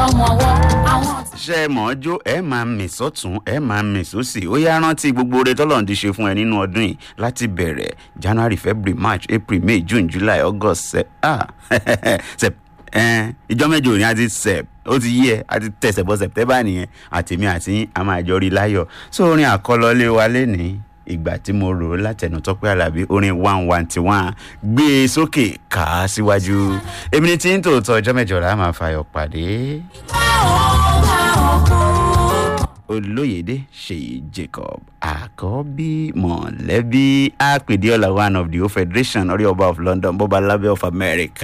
lọ́mọwọ́ àwọn ṣe é mọ̀ ọ́ jó ẹ máa mì sọ́tún ẹ máa mì sósì ó yá rántí gbogbo oore tọ́lọ́run ti ṣe fún ẹ nínú ọdún yìí láti bẹ̀rẹ̀ january february march april may june july august sep ah sep ẹn ìjọ mẹ́jọ òní àti sep ó ti yí ẹ àti tẹsẹ̀ bọ́ september nìyẹn àtèmi àti yín a máa jọ rí láyọ̀ so orin àkọlọlé wa lénìí ìgbà tí mo rò ó látẹnu tọpẹ alábí orin one one ti one gbé e sókè kà á síwájú èmi ní tí ń tòótọ́ ọjọ́ mẹ́jọ là á máa fàyọ̀ pàdé olóyèdè ṣèyí jacob àkọ́bí mọ̀lẹ́bí àpèdéọlá one of the whole federation orí ọba of london bọ́ba lábẹ́ of america